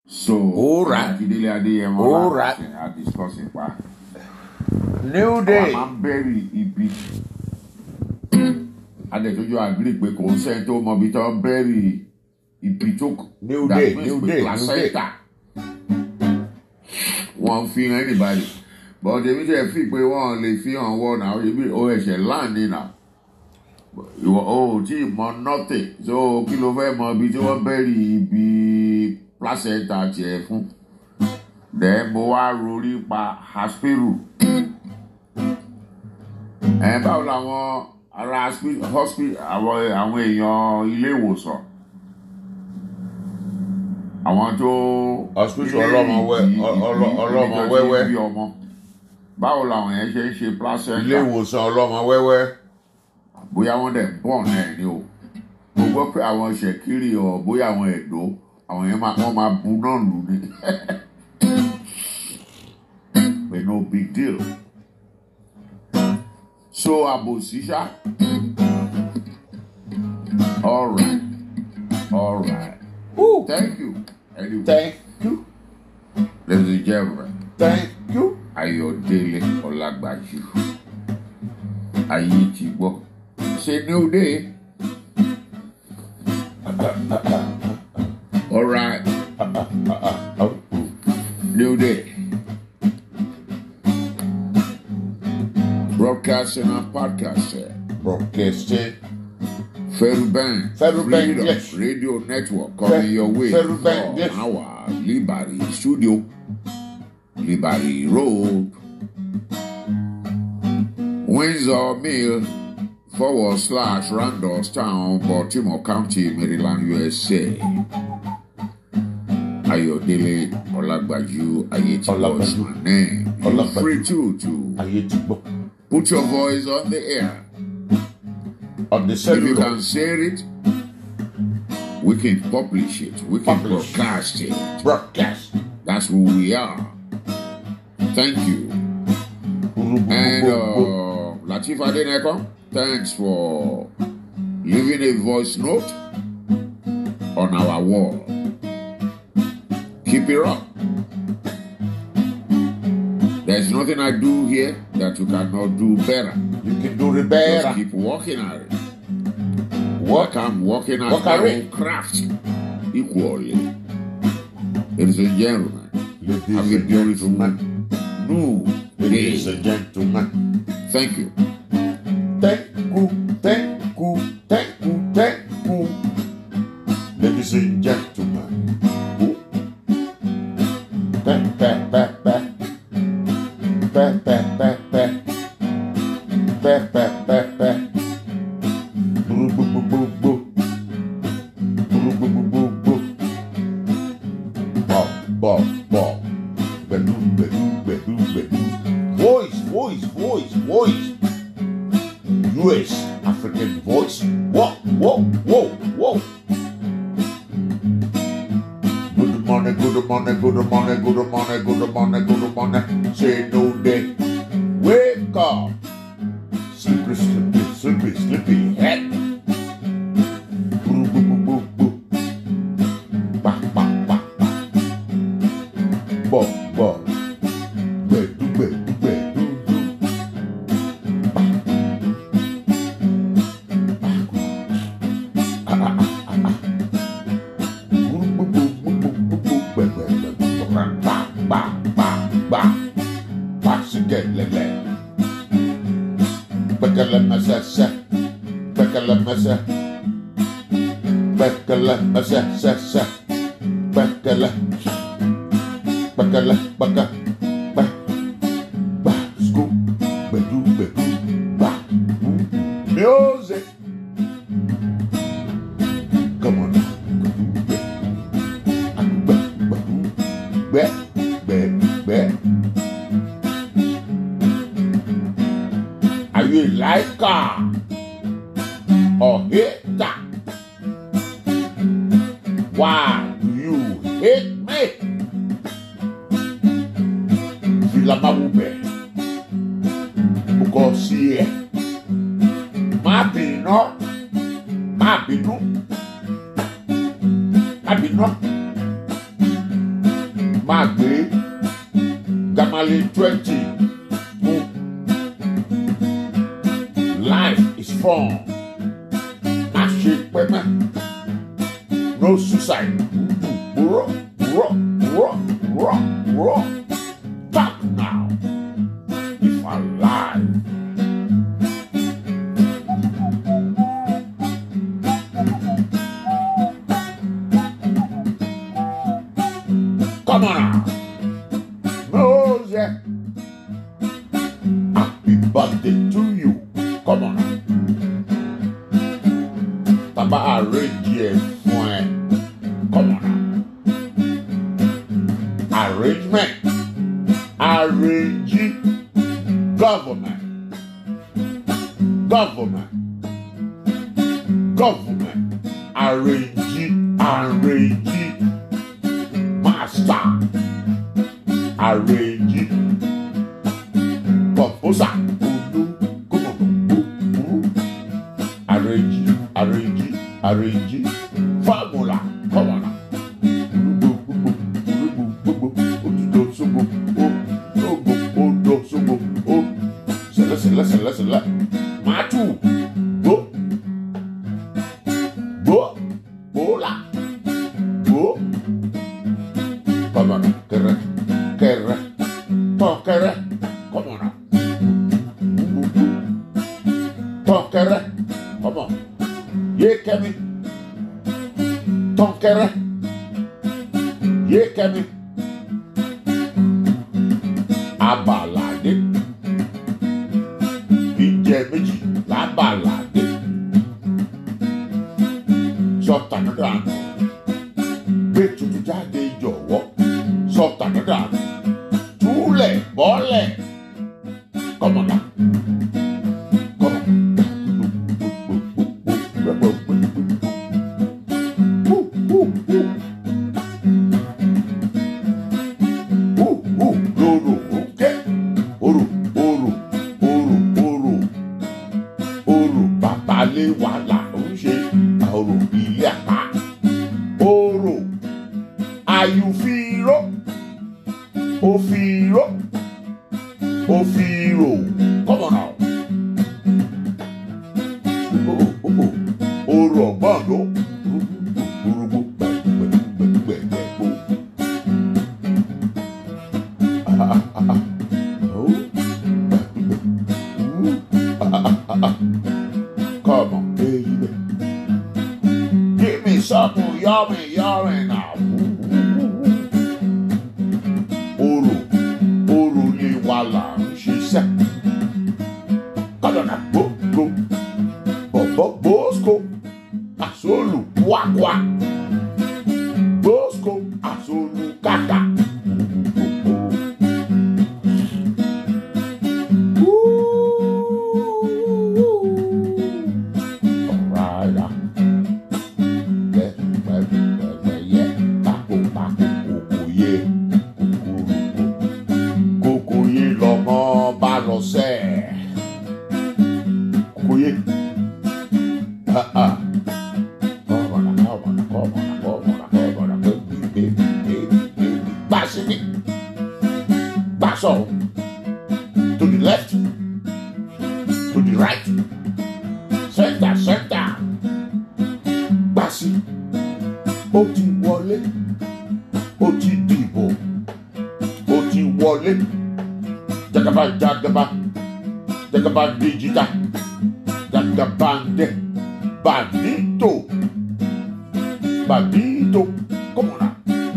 So, Alright. Akíndélé Adéyẹmọ Alright. láti a discuss ipa. new Wọ́n day máa ń bẹ̀rì ibi. Adẹ̀tójú àgírí pé kò ń sẹ́ni tó mọ ibi tó ń bẹ̀rì ibi tó kù. New That day, means new pé day, new placenta. Wọ́n fi hàn anybody. But èmi tẹ̀ fi pé wọ́n lè fi hàn wọ́n náà. Ebi o ẹ̀ṣẹ̀ láàánú náà. Ìwọ o ò tí ì mọ nothing. So kí ló fẹ́ mọ ibi tí wọ́n bẹ̀rì ibi placenta tiẹ̀ fún? Then mo wá rorí pa Haspiru. Ẹ báwo làwọn ará hospi- hospi- àwọn àwọn èèyàn ilé ìwòsàn? Àwọn tó Hospital ọlọ́mọ wẹ́- ọ- ọlọ́- ọlọ́mọ wẹ́wẹ́. bí ọmọ. Báwo làwọn yẹn ṣe ń ṣe placenta? ilé ìwòsàn ọlọ́mọ wẹ́wẹ́ bóyá wọ́n dẹ̀ bọ̀ náà ni o mo gbọ́ pé àwọn ṣèkírì ọ̀ bóyá àwọn ẹ̀dọ́ àwọn yẹn máa wọ́n máa bu náà lù ní but no big deal so àbòsí ṣá alright alright Woo. thank you anyway thank you ladies and gentlemen thank you Ayọ̀délé Ọlágbájú ayé ti gbọ́ ṣe new day. All right, new day. Broadcasting and podcasting. broadcasting Ferrubank. Ferrubank, Freedom yes. Radio Network coming Fer- your way. Ferrubank, from yes. Our Liberty Studio. Liberty Road. Windsor Mill forward slash Randallstown, Baltimore County, Maryland, USA. Ayodele Olagbaju Ayetibo is Olagbaju. my name. You're Olagbaju. free too to ayé ti gbọ́ put your voice on the air. on the If you cellular can share it, we can publish it. We can Publish. broadcast it. broadcast That's who we are. Thank you. And uh, Latif Adeneko, thanks for leaving a voice note on our wall. Keep it up. There's nothing I do here that you cannot do better. you can do the Just better keep working at it. work Work I'm working at Work my at own it. craft equally. Ladies and gentlemen, ladies have a and beautiful gentlemen new ladies day. and gentlemen Thank you. thank you thank you thank you thank you ladies and gentlemen Ooh. Pe- pe- pe- pe. Pe- pe- pe- pe. Pe- pe- pe- pe. Boo- boo- boo- boo- boo. Boo- boo- boo- boo- boo. Bọ̀, bọ̀, bọ̀. Gbẹ̀dú, gbẹ̀dú, gbẹ̀dú, gbẹ̀dú. Voice, voice, voice, voice. US African voice. Whoa, whoa, whoa, whoa. Good morning, good morning, good morning, good morning, good morning, good morning. Say no day. Wake up. Sleepy, sleepy, sleepy, sleepy head. Boo, boo, boo, boo, boo. Ba, ba, ba, ba. Bo, bo. Bedu, bedu, bedu, du. Ba. Ba. Ah, ah, ah, ah, ah. Boo, boo, boo, boo, boo, boo, boo. Be, be, be, be. Ba, ba, ba, ba. Ba, si, ge, le, le. Bekele, me, se, se. Bekele, me, se. Bekele, me, se, se, se. Bekele. Bekele, beke. Be. Ba, scoop. Bedu, bedu. Ba. Ooh. Music. Come on. Be, be, be, be. Are you a liker or hater? Why do you hate me? Filamawube. Because here, má bínú, má bínú, má bínú. máa gbé gamale twenty fún life is fun má ṣe pẹ́mẹ́ no suicide rọ rọ rọ rọ rọ back now if alive. Come on now. Mose. Happy birthday to you. Come on now. Tàbá arrange ẹ̀ fún ẹ. Come on now. Arrangement. Arrange government. Government. Government. Arrange. Arrange master arrange composer olu gbogbo arrange arrange arrange formula kọmọna gbogbo gbogbo otudo sogbo o sogbo odo sogbo o sẹlẹ sẹlẹ sẹlẹ sẹlẹ màtú gbó gbó gbóla gbó kọmọna kẹrẹ kẹrẹ tọ kẹrẹ kọmọna tọ kẹrẹ kọmọ yé kẹmi tọ kẹrẹ yé kẹmi abalade ìjẹ méjì lábalade sọta nígbà nù gbé tuntun jáde jọ̀wọ́ sọta nígbà nù túlẹ̀ bọ́lẹ̀ kọ́mọ̀nà kọ́mọ̀. Loro òkè oro oro oro oro oro babalẹ̀ wà là ń ṣe oro ilé àpá oro àyùfíró òfìró òfìró kọ́mọ̀nà oro ọ̀gbọ́n ló orúkọ gbẹgbẹgbẹgbẹgbò. Come on, baby. Give me something yummy, yummy now. Oro, oro lè wà là ń ṣiṣẹ́. Kọ́dọ̀nà gbogbo, bọ̀bọ̀ gbòósco, àsolu kwakwa. Gbòósco, àsolu kàkà. Alright. ah. Bẹ́ẹ̀ bẹ́ẹ̀ bẹ́ẹ̀ bẹ́ẹ̀ yẹ pákó pákó kòkó yé kòkòrò kòkó yé lọ́mọ bá lọ sẹ́ kòkó yé. Ah, ah. Kọ́mọ̀nà kọ́mọ̀nà kọ́mọ̀nà kọ́mọ̀nà kọ́mọ̀nà kọ́mọ̀nà gbà sí mi gbà sọ̀rọ̀ to the left to the right center center gbà sí ó ti wọlé ó ti dìbò ó ti wọlé jagaba jagaba jagaba dijita jagabande bandito bandito come on now.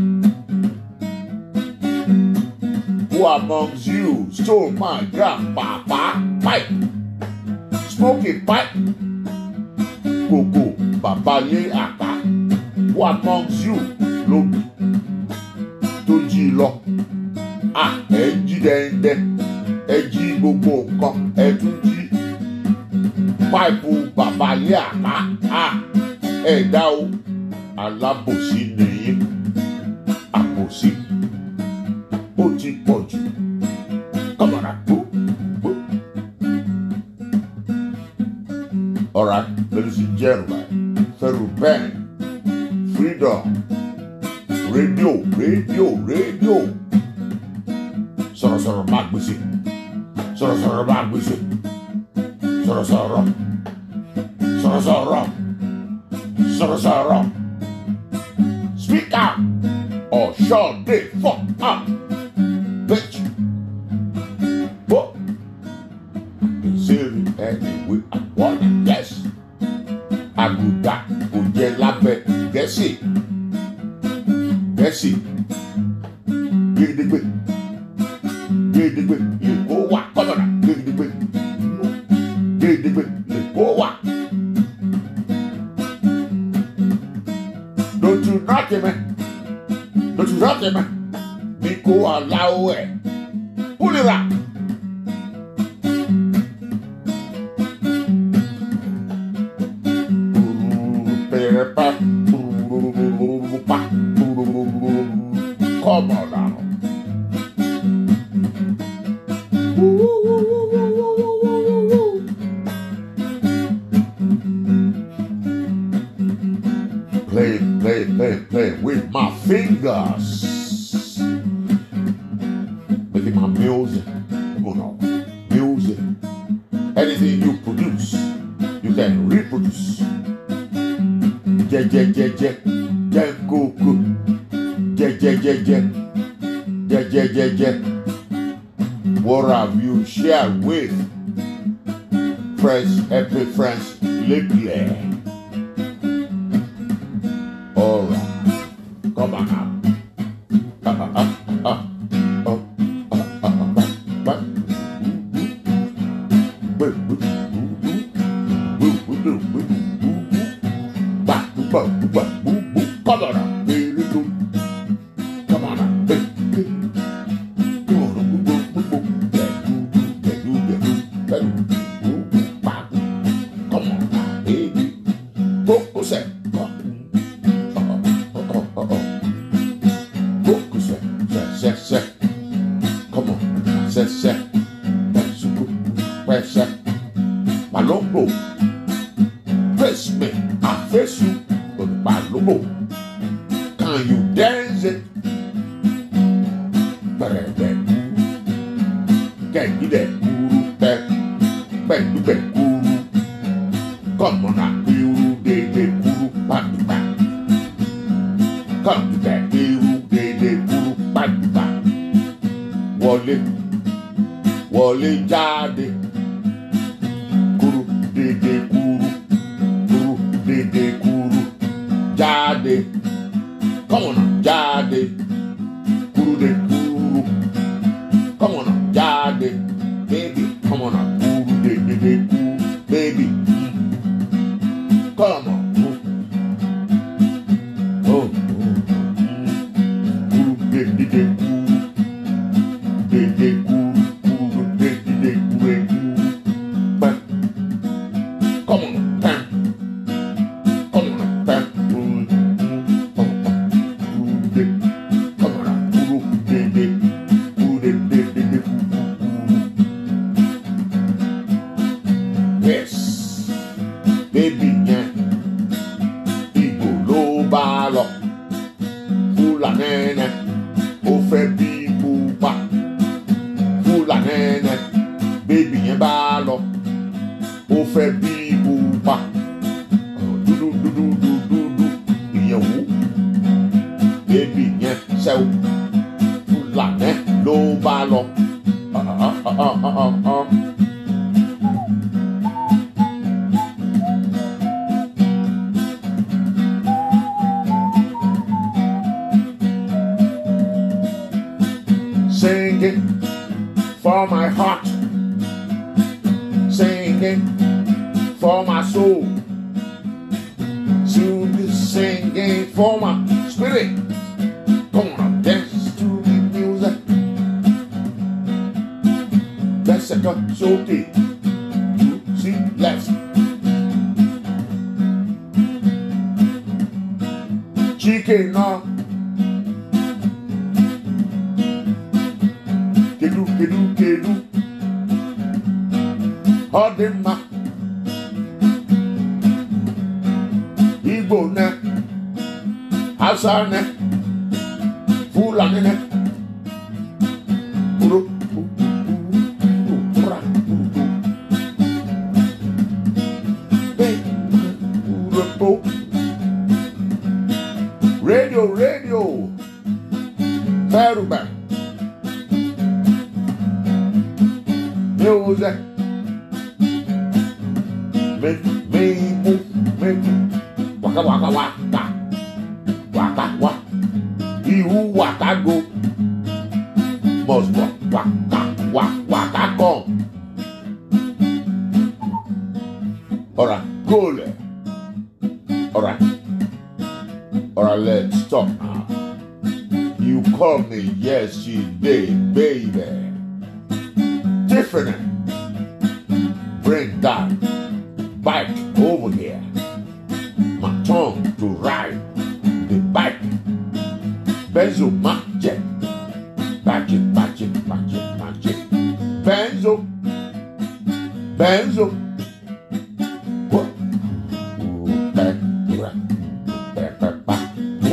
Who amongst you stole my grandpapa pipe? Smoking pipe? Kòkò bàbá lé àpá. Who amongst you ló tó jí lọ? À ẹ jí dẹ́ndẹ́, ẹ jí gbogbo nǹkan, ẹ tún jí páìpù bàbá lé àpá. À ẹ dá o, alábòsí nìyí, àbòsí ó ti pọ̀ jù. Kọ́mọ̀nà gbó gbó. All right, ladies and gentlemen, Ferro Ben, Freedom, Radio, Radio, rédíò sọ̀rọ̀sọ̀rọ̀ máa gbèsè sọ̀rọ̀sọ̀rọ̀ máa gbèsè sọ̀rọ̀sọ̀rọ̀ sọ̀rọ̀sọ̀rọ̀ sọ̀rọ̀sọ̀rọ̀ speak out or shut the fuck up bitch. Whoa. Ìṣeré ẹ̀ẹ́dẹ̀wé àwọn yes àgùdà kò jẹ lábẹ́ gẹ̀ẹ́sì gẹ̀ẹ́sì gidigbe gidigbe lè kó wà kọ́lọ́dà gidigbe gidigbe lè kó wà. Don't you knock him, don't you knock him, mi kó aláwọ̀ ẹ̀ kúlìrà. Come on now. Play, play, play, play with my fingers. Making my music. Come on now. Music. Anything you produce, you can reproduce. jẹ jẹ jẹ jẹ jẹ kókó jẹ jẹ jẹ jẹ jẹ jẹ jẹ jẹ what have you shared with friends happy friends lately alright come on now. Ah, ah, ah, ah. Oh, ah, ah, ah, ah. Ba- boo, boo, boo, boo, boo, boo, boo, boo, boo, boo. Ba, boo, ba, boo, ba, boo, boo. Come on now, baby, boo. Come on now, baby. Come on, boo, boo, boo, boo. Yeah, boo, boo, yeah, boo, yeah, boo. Yeah, boo, boo, boo, ba, boo. Come on now, baby. Focus it. Uh-oh, uh-oh, uh-oh. Focus it. Set, set, set. Come on, set, set. That's good. Press it. Malongo. Face me, I face you, but Malongo. Can you dance it? Better than Can you that guru that back to back guru? Come on now, guru, they they guru, back to back. Come to that guru, they they guru, back to back. Wọlé, wọlé jáde, kúrú dédé kúrú, kúrú dédé kúrú, jáde, come on now, jáde, kúrú dé kúrú, come on now, jáde, baby, come on now, kúrú dédé dé kúrú, baby, mm. come on, mm. oh, oh, mm. kúrú dédé dé kúrú. Dédé kúrú, kúrú, dédé dé kúrú, kúrú. Pam. Come on, pam. Come on, pam. Kúrú, kúrú, pam, pam. Kúrú, dé. Come on, kúrú, dédé. Kúrú, dé, dé, dé, dé, kúrú, kúrú. Yes. Baby yẹn, Ìgbò ló bá lọ. Fúlàní yẹn, ó fẹ́ bí pupa fúlànẹ́nẹ́ bébì yẹn bá lọ ó fẹ́ bí pupa dúdú dúdú dúdú dúdú ìyẹn wò bébì yẹn sẹ́wọ́ fúlànẹ́ ló bá lọ. Ah, ah, ah, ah, ah, ah, ah. Singing for my heart, singing for my soul, to be singing for my spirit. Come on, dance to the music. That's a cut so deep. See, left. Chicken now. kedu kedu kedu ọ dị mma igbo ne hausa ne fulani nene. Uro, u, u, u, ura, u, u. Hey, ura, po. Radio, radio. Feruba. Music. Me, me, mu, me, waka, waka, waka. Waka, waka. Ihu waka go. Must walk, waka, waka, waka come. Alright, go there. Alright. Alright, let's stop now. You call me yesterday, baby. Different. Bring that bike over here. My tongue to ride the bike. Benzo magic. Magic, magic, magic, magic. Benzo. Benzo. What? Ooh, back, back, back, back, back.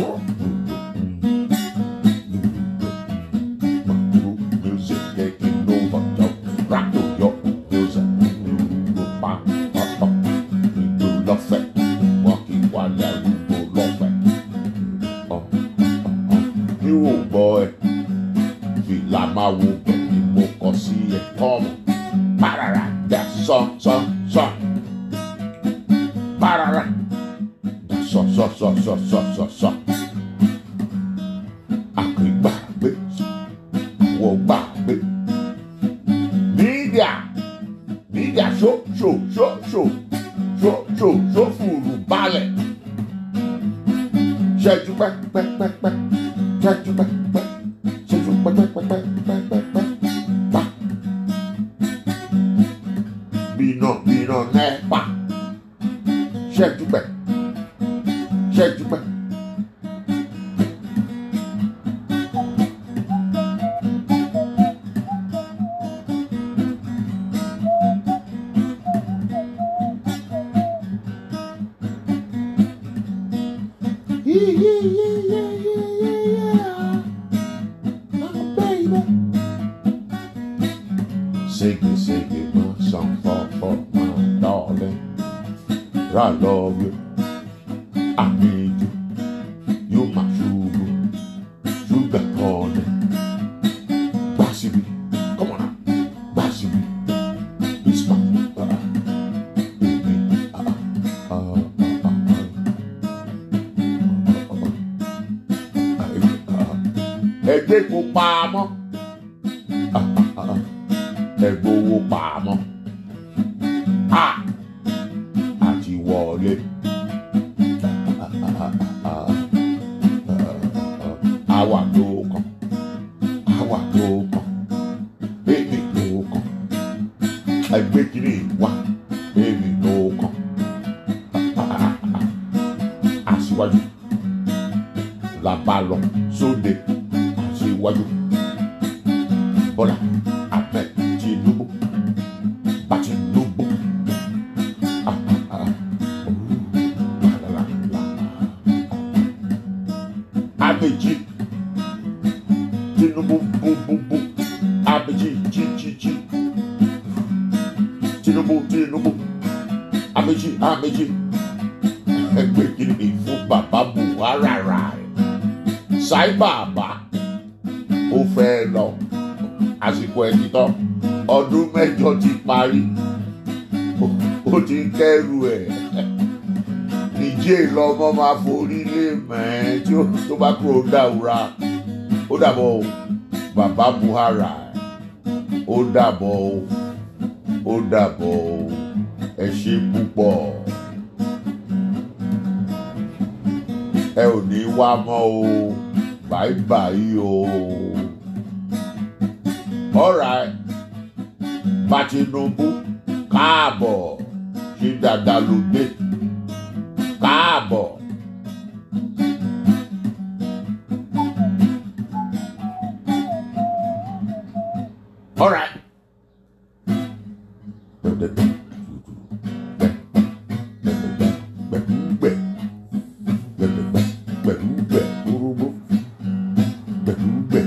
Music taking over, yo. Rock to your music. Bang, bang, bang. You love it. Walking while you love it. Oh, oh, oh. You boy. Fìlà máa wo bẹ̀rẹ̀ mo kọ sí ẹ̀kọ́ mọ̀. Bárara dà sọ sọ sọ. Bárara dà sọ sọ sọ sọ sọ sọ sọ. Àkìgbàgbé wọ gbàgbé. Mídíà mídíà ṣó ṣó ṣó ṣó ṣó ṣó ṣó fùrù balẹ̀. Ṣẹ́jú pẹ́pẹ́pẹ́pẹ́ ṣẹ́jú pẹ́pẹ́ ṣẹ́jú pẹ́pẹ́pẹ́pẹ́pẹ́pẹ́ pa. Bínà bínà nẹ́pà ṣẹ́jú pẹ́ ṣẹ́jú pẹ́. Shake it, shake it, my song for, for my darling. I love you. I need you. You my sugar, sugar honey. Basibi, come on now. Basibi, it's my uh, baby. Uh, uh, uh, uh, uh, uh, uh. Ẹgbẹ́ kò pa á mọ́. Ah, ah, ah, ah. Ẹ gbowó pa á mọ́. Ah! Àti wọlé. Ah, ah, ah, ah, ah. Àwa ló kàn. Àwa ló kàn. Èmi ló kàn. Ẹgbẹ́ kìíní wá. Èmi ló kàn. Ah, ah, ah, ah. Aṣíwájú la bá lọ sóde. Aṣíwájú. Bọ́lá Ahmed Tinubu. Bá Tinubu. Ah, ah, ah. Ooh, la, la, la, la. Ameji Tinubu bu bu bu Ameji ji ji ji Tinubu Tinubu Ameji Ameji ẹgbẹ́ kìíní fún bàbá Buhari rà ṣáì bàbá ó fẹ́ lọ àsìkò ẹni tán ọdún mẹ́jọ ti parí Ó- ó ti ń kẹ́rù ẹ̀ níjẹ́ lọ́mọ máa forí lé mẹ́ẹ́ tí ó tó bá kúrò dáwúrà ó dàbọ̀ o bàbá Buhari ó dàbọ̀ o ó dàbọ̀ o ẹ ṣe púpọ̀ ẹ ò ní wá mọ́ o báyìí o alright bá Tinubu káàbọ̀ ṣe dáadáa ló dé káàbọ̀. All right. Gbẹ̀dúgbẹ̀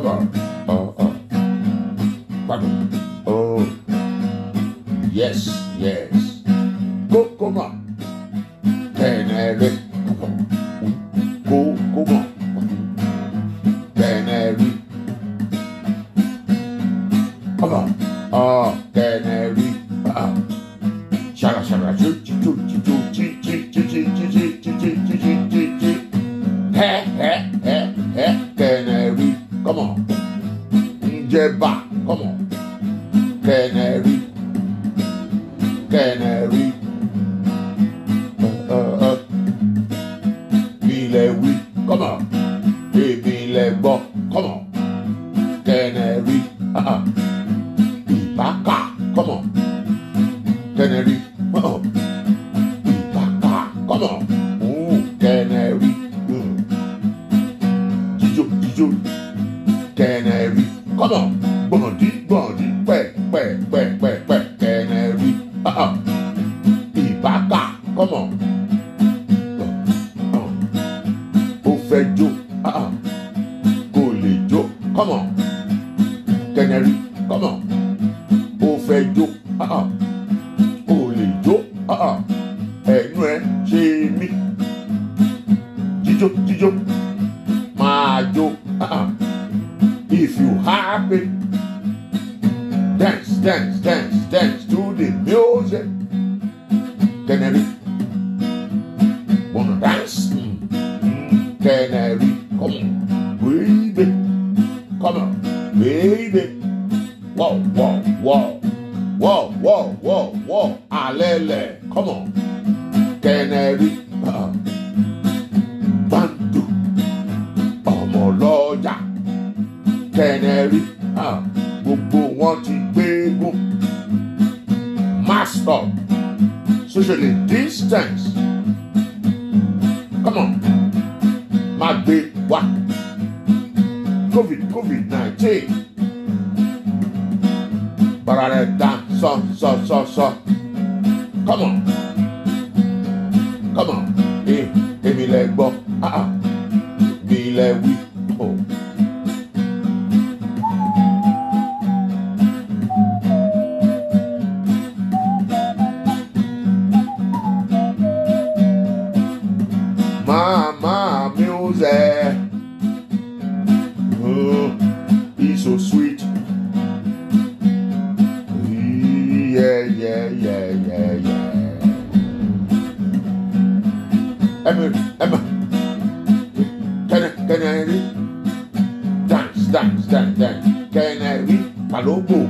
Come on. Oh, oh. Pardon. Oh. Yes, yes. Go, come on. Canary. Come on. Go, come on. Canary. Come on. Oh, canary. Ah. Shara, shara, choo, choo, choo, choo, choo, choo, choo, choo, choo, choo, choo, choo, choo, choo, choo, choo. He, he, he, he, canary. Come on. Njeba. Come on. Canary. Canary. Uh, uh, uh. Ilẹ̀ wí. Come on. Èmi ilẹ̀ gbọ́. Come on. Canary. Uh, uh. Ìbákà. Come on. Canary. Uh, uh. Ìbákà. Come on. Ooh, canary. Mm. Jíjó, jíjó. Canary. Come on. Gbọ̀ndí, gbọ̀ndí. Pẹ̀, pẹ̀, pẹ̀, pẹ̀, pẹ̀. Canary. Uh, uh. Ìbákà. Come on. Uh, uh. Ó fẹ́ jó. Uh, uh. Kò lè jó. Come on. Canary. Come on. Ó fẹ́ jó. Uh, uh. Kò lè jó. Uh, uh. Ẹnu ẹ ṣe mí. Jíjó, jíjó. Máa jó. Uh, uh. If you happy, dance, dance, dance, dance to the music. Canary, wanna dance? Mm. Mm. Canary, come on, baby, come on, baby. Whoa, whoa, whoa, whoa, whoa, whoa, whoa, alele, come on, Canary, uh, bantu, ọmọ lọ́jà. Canary ah, gbogbo wọn ti gbégun mask up socially distance come on má gbé wá covid covid nineteen bara rẹ dá sọ sọ sọ sọ come on come on eh, èmi lẹ gbọ́ ah, ah, mi lẹ wí. Oh. Mama music. Oh, he's so sweet. Yeah, yeah, yeah, yeah, yeah. Emma, Emma. Can I, can I read? Dance, dance, dance, dance. Can I read? Palogo.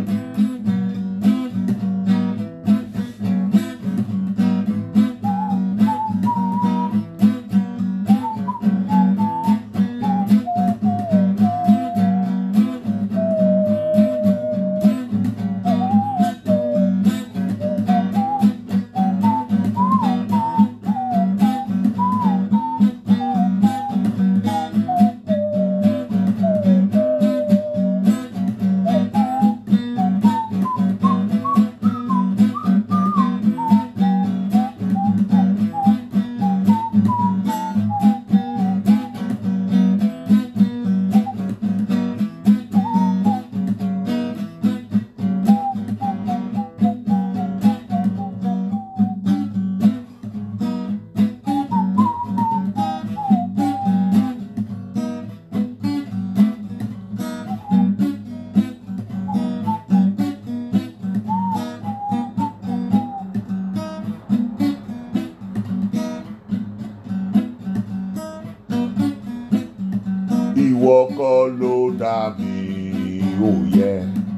ìwọ kọ́ ló dá mi ò yẹ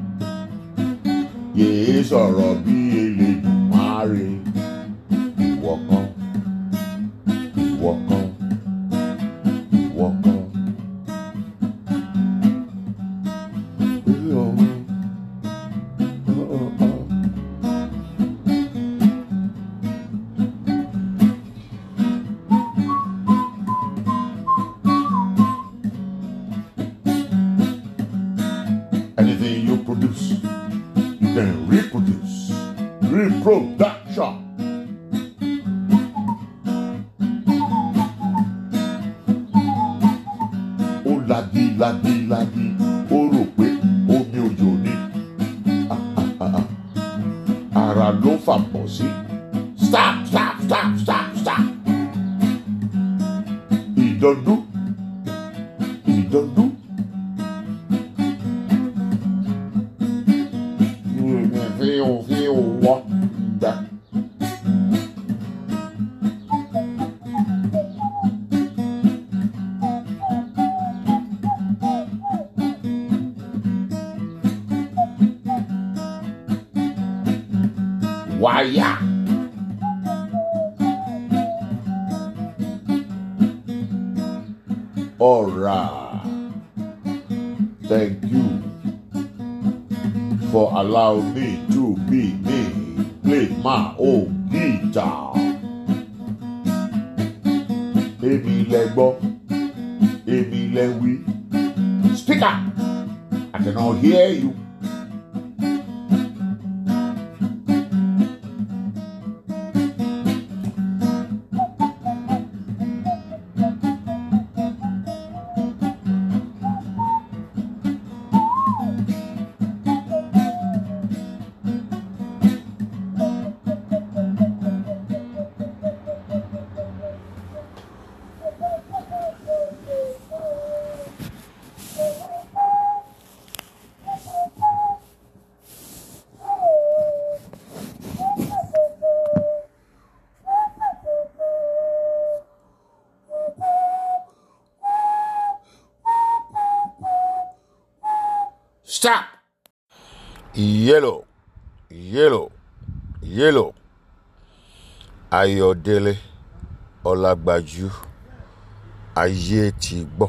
yéé sọ̀rọ̀ bí Elédùmarè ìwọ kọ́ ìwọ kọ́ ìwọ kọ́. Oh, oh, oh. Anything you produce, you can reproduce. Reproduction. Ó ladi ladi ladi, ó ta ló fàpọ̀ sí. stop stop stop stop stop. ìdọ́dú ìdọ́dú. fíò fíò wọ́ dá. wáyà. Alright. Thank you for allowing me to be me. Play my own guitar. Èmi lẹ gbọ́, èmi lẹ wí. Speaker, I cannot hear you. Stop. Yellow, yellow, yellow. Ayọ̀délé Ọlágbájú ayé ti gbọ́.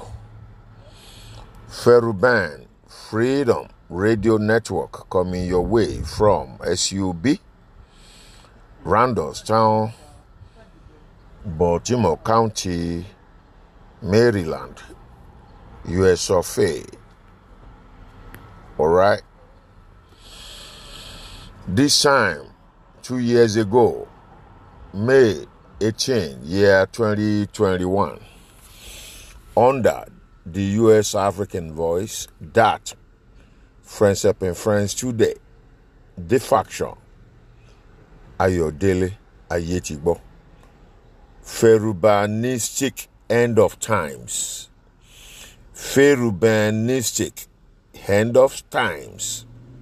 Feruban Freedom Radio Network coming your way from SUB, Randallstown, Baltimore County, Maryland, US of A. All right. This time, two years ago, May 18, year 2021, under the U.S. African Voice, that Friends Up and Friends Today, the faction, Ayodele Ayetigbo, Ferubanistic End of Times, Ferubanistic End of Times.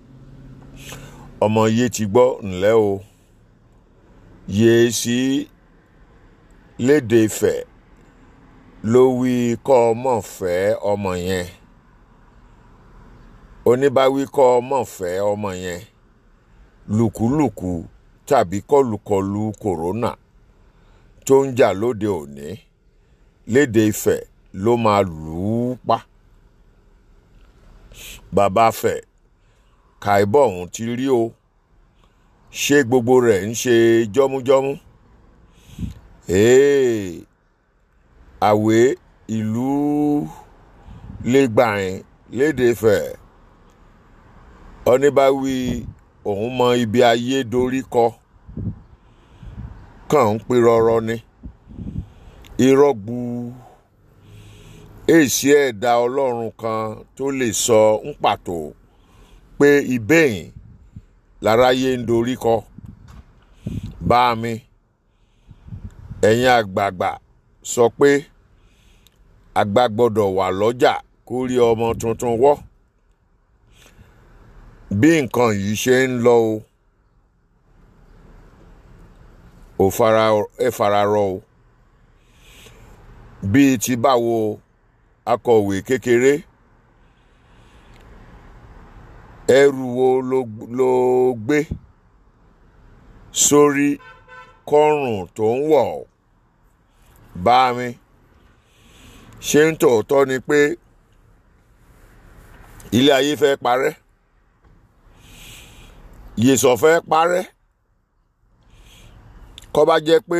ọmọ yé ti gbọ́ ńlẹ́ o yéé sí léde Ifẹ̀ ló wí kọ́ ọmọ fẹ́ ọmọ yẹn oníbáwí kọ́ ọmọ fẹ́ ọmọ yẹn lùkúlùkù tàbí kọlùkọlù kòrónà tó ń jà lóde òní léde Ifẹ̀ ló máa lù ú pa bàbá fẹ̀ kàìbọ̀ ọ̀hún ti rí o ṣé gbogbo rẹ̀ ń ṣe jọ́mújọ́mú ee àwé ìlú lẹ́gbàáyìn léde Ifẹ̀ oníbàwí òun mọ ibi ayé dorí kọ kàn ń pe rọrọ ni irọ́ gbu èsì ẹ̀dá ọlọ́run kan tó lè sọ ń pàtó pé ibẹ̀yìn láráyé ń dorí kọ bá mi ẹ̀yin àgbààgbà sọ pé àgbà gbọ́dọ̀ wà lọ́jà kó rí ọmọ tuntun wọ́ bí nǹkan yìí ṣe ń lọ o ò fara ẹ fararọ o bíi ti báwo akọ̀wé kékeré ẹrù wo ló ló gbé sórí kọ́rùn tó ń wọ̀ ọ́? bá mi ṣé ń tòótọ́ ni pé ilé ayé fẹ́ parẹ́ yèsọ̀ fẹ́ parẹ́ kọ́ bá jẹ́ pé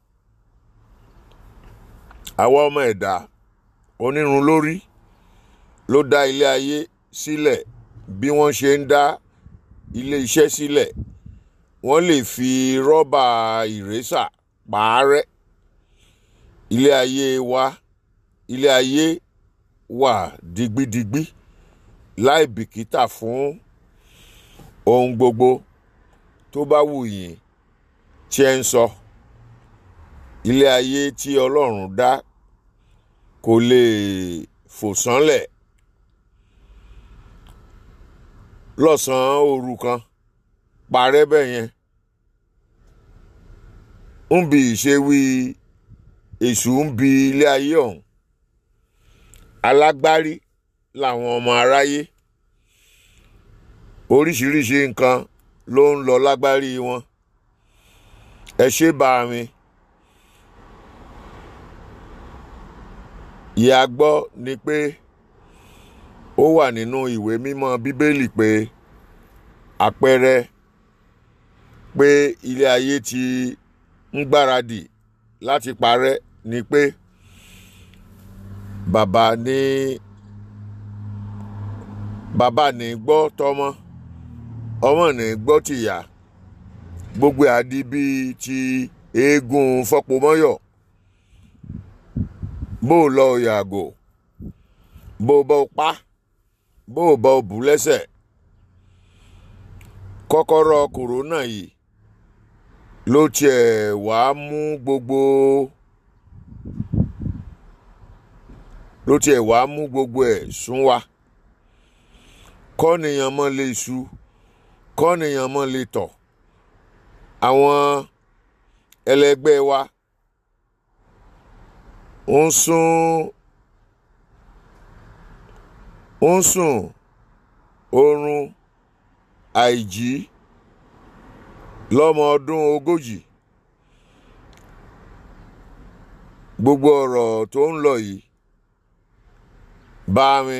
àwa ọmọ ẹ̀dá onírun lórí ló dá ilé ayé sílẹ̀ bí wọ́n ṣe ń dá ilé iṣẹ́ sílẹ̀ wọ́n lè fi rọ́bà ìrésà pààrẹ́ ilé ayé wa ilé ayé wà digbidigbi láì bìkítà fún ohun gbogbo tó bá wù yín tí ẹ ń sọ ilé ayé tí ọlọ́run dá kò lè fò sánlẹ̀ lọ́sàn-án òru kan parẹ́ bẹ́ẹ̀ yẹn ń bi ìṣe wí èṣù ń bi ilé ayé ọ̀hún alágbárí làwọn ọmọ aráyé oríṣiríṣi nǹkan ló ń lọ lágbárí wọn ẹ ṣe bá mi ìyá gbọ́ ni pé ó wà nínú ìwé mímọ́ bíbélì pé àpẹẹrẹ pé ilé ayé ti ń gbáradì láti parẹ́ ni pé bàbá ní bàbá ní gbọ́ tọmọ ọmọ ní gbọ́ tìyá gbogbo àdí bíi ti eégún fọpomọyọ bó o lọ yàgò bó o bá o pa bó o bá o bù lẹ́sẹ̀ kọ́kọ́rọ́ kòrónà yìí ló tiẹ̀ wá mú gbogbo ló tiẹ̀ wá mú gbogbo ẹ̀ sún wa kọ́nìyàn mọ́ lè ṣu kọ́nìyàn mọ́ lè tọ̀ àwọn ẹlẹgbẹ́ wa ń sún ń sùn oorun àìjí lọ́mọ ọdún ogójì gbogbo ọ̀rọ̀ tó ń lọ yìí bá mi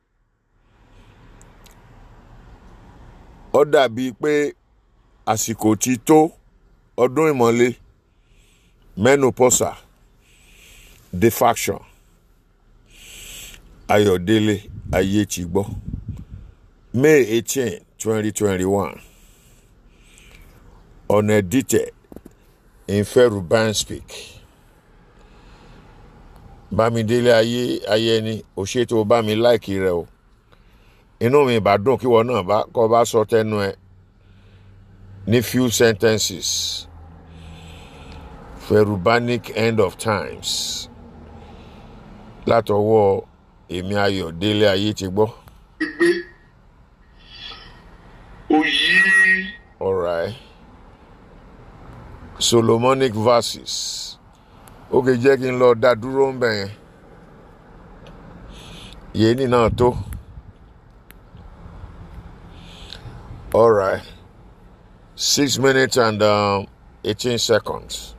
ó dàbíi pé àsìkò ti tó ọdún ìmọ̀le menopause defaction ayọ̀délé ayé ti gbọ́ may eighteen twenty twenty one unedited inferu banspeak bámidélé ayé ayẹni òṣètò bá mi láìkì rẹ o inú mi bá dùn kíwọ náà bá kọ́ bá sọ tẹnu ẹ ní few sentences ferubanic end of times látọwọ́ èmi ayọ̀délé ayé ti gbọ́. gbé oyí alright solomonic verses ó kè jẹ́ kí n lọ dá dúró ń bẹ̀ yẹn yéènì náà tó alright six minutes and um, eighteen seconds.